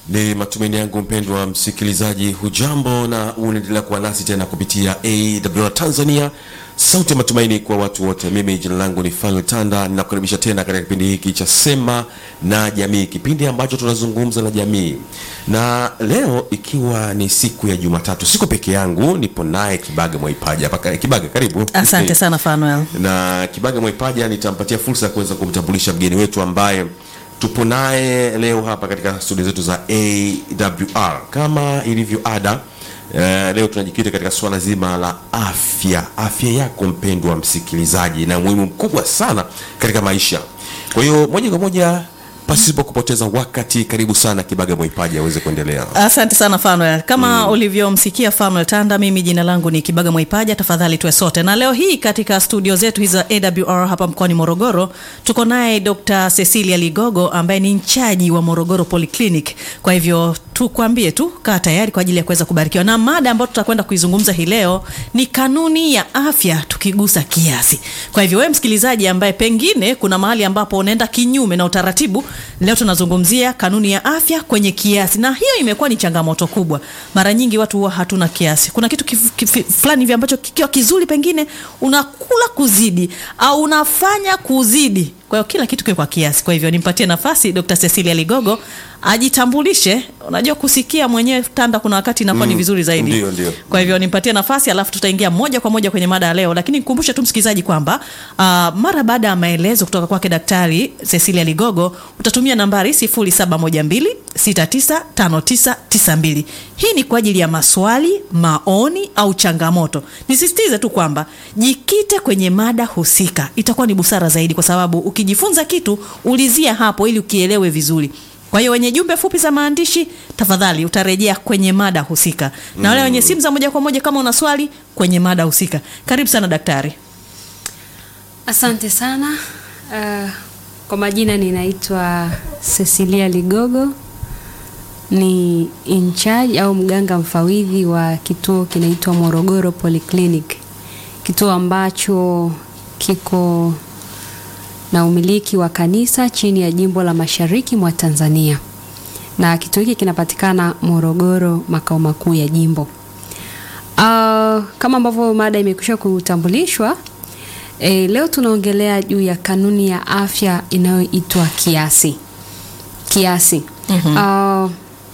Ni matumaini yangu mpendwa msikilizaji, hujambo na unaendelea kuwa nasi tena kupitia AWR Tanzania, sauti ya matumaini kwa watu wote. Mimi jina langu ni Fanuel Tanda, ninakukaribisha tena katika kipindi hiki cha Sema na Jamii, kipindi ambacho tunazungumza na jamii, na leo ikiwa ni siku ya Jumatatu, siko peke yangu, nipo naye Kibaga Mwaipaja hapa. Kibaga, karibu. Asante sana Fanuel. na Kibaga Mwaipaja nitampatia fursa ya kuweza kumtambulisha mgeni wetu ambaye tupo naye leo hapa katika studio zetu za AWR. Kama ilivyo ada, eh, leo tunajikita katika suala zima la afya, afya yako mpendwa msikilizaji, na umuhimu mkubwa sana katika maisha. Kwa hiyo moja kwa moja, pasipo kupoteza wakati, karibu sana Kibaga Mwaipaja aweze kuendelea. Asante sana Fanuel. Kama ulivyomsikia Fanuel Tanda, mimi jina langu ni Kibaga Mwaipaja. Tafadhali tuwe sote, na leo hii katika studio zetu hizi za AWR hapa mkoani Morogoro tuko naye Dr. Cecilia Ligogo ambaye ni mchaji wa Morogoro Polyclinic. Kwa hivyo tukwambie tu, kaa tayari kwa ajili ya kuweza kubarikiwa, na mada ambayo tutakwenda kuizungumza hii leo ni kanuni ya afya tukigusa kiasi. Kwa hivyo wewe msikilizaji ambaye pengine kuna mahali ambapo unaenda kinyume na utaratibu, leo tunazungumzia kanuni ya afya kwenye kiasi, na hiyo imekuwa ni changamoto kubwa. Mara nyingi watu huwa hatuna kiasi. Kuna kitu kif, kif, fulani hivi ambacho kikiwa kizuri, pengine unakula kuzidi au unafanya kuzidi. Kwa hiyo kila kitu kiwe kwa kiasi. Kwa hivyo nimpatie nafasi Dr. Cecilia Ligogo ajitambulishe. Unajua kusikia mwenyewe Tanda, kuna wakati inakuwa ni Mm, vizuri zaidi. ndio, ndio. Kwa hivyo nimpatie nafasi, alafu tutaingia moja kwa moja kwenye mada ya leo, lakini nikumbushe tu msikilizaji kwamba uh, mara baada ya maelezo kutoka kwake Daktari Cecilia Ligogo utatumia nambari 0712695992. Hii ni kwa ajili ya maswali, maoni au changamoto. Nisisitize tu kwamba jikite kwenye mada husika, itakuwa ni busara zaidi, kwa sababu ukijifunza kitu ulizia hapo ili ukielewe vizuri. Kwa hiyo wenye jumbe fupi za maandishi, tafadhali utarejea kwenye mada husika, na wale wenye simu za moja kwa moja, kama una swali kwenye mada husika. Karibu sana daktari. Asante sana. Uh, kwa majina ninaitwa Cecilia Ligogo, ni in charge au mganga mfawidhi wa kituo kinaitwa Morogoro Polyclinic, kituo ambacho kiko na umiliki wa kanisa chini ya jimbo la Mashariki mwa Tanzania, na kituo hiki kinapatikana Morogoro, makao makuu ya jimbo. Uh, kama ambavyo mada imekwisha kutambulishwa E, leo tunaongelea juu ya kanuni ya afya inayoitwa kiasi. Kiasi. Uh,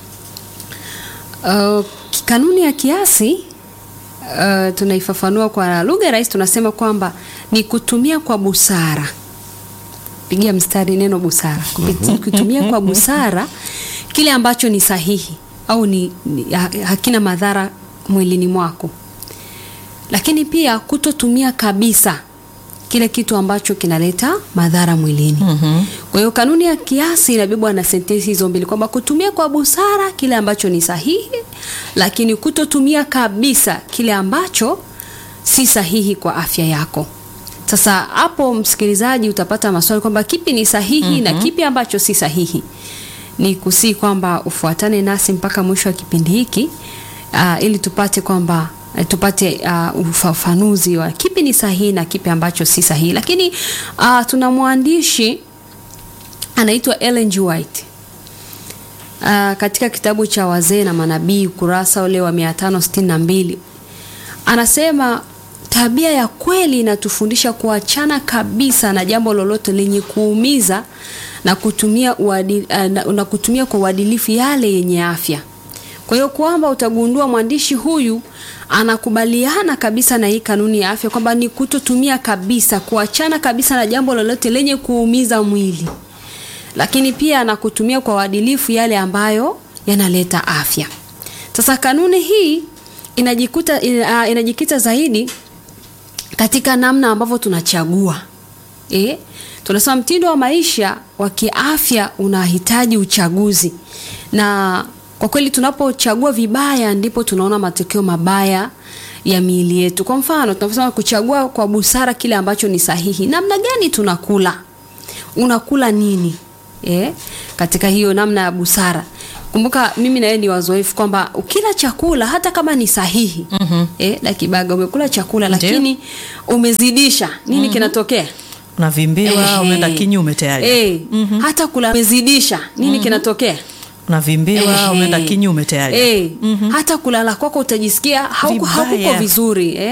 uh, kanuni ya kiasi uh, tunaifafanua kwa lugha rahisi, tunasema kwamba ni kutumia kwa busara. Pigia mstari neno busara. Kupiti- Kutumia kwa busara kile ambacho ni sahihi au ni, ni ha- hakina madhara mwilini mwako, lakini pia kutotumia kabisa kile kitu ambacho kinaleta madhara mwilini. Kwa hiyo kanuni ya kiasi inabebwa na sentensi hizo mbili kwamba kutumia kwa busara kile ambacho ni sahihi, lakini kutotumia kabisa kile ambacho si sahihi kwa afya yako. Sasa hapo, msikilizaji, utapata maswali kwamba kipi ni sahihi na kipi ambacho si sahihi. Ni kusii kwamba ufuatane nasi mpaka mwisho wa kipindi hiki uh, ili tupate kwamba eh, tupate uh, ufafanuzi wa kipi ni sahihi na kipi ambacho si sahihi. Lakini uh, tuna mwandishi anaitwa Ellen G. White uh, katika kitabu cha Wazee na Manabii ukurasa ule wa 562 anasema tabia ya kweli inatufundisha kuachana kabisa na jambo lolote lenye kuumiza na kutumia, uadil, uh, na, na kutumia kwa uadilifu yale yenye afya. Kwa hiyo kwamba utagundua mwandishi huyu anakubaliana kabisa na hii kanuni ya afya kwamba ni kutotumia kabisa, kuachana kabisa na jambo lolote lenye kuumiza mwili, lakini pia na kutumia kwa uadilifu yale ambayo yanaleta afya. Sasa kanuni hii inajikuta, ina, inajikita zaidi katika namna ambavyo tunachagua eh? Tunasema mtindo wa maisha wa kiafya unahitaji uchaguzi, na kwa kweli tunapochagua vibaya ndipo tunaona matokeo mabaya ya miili yetu. Kwa mfano, tunaposema kuchagua kwa busara kile ambacho ni sahihi, namna gani tunakula, unakula nini eh? Katika hiyo namna ya busara Kumbuka mimi na yeye ni wazoefu kwamba ukila chakula hata kama ni sahihi mm-hmm. eh, Dakibaga umekula chakula Ndiyo. lakini umezidisha nini kinatokea? unavimbiwa Ehe. unaenda kinyume tayari Eh, hata kula umezidisha nini kinatokea? unavimbiwa Ehe. unaenda kinyume tayari Eh, hata kulala kwako utajisikia hauko Vibaya. hauko vizuri eh?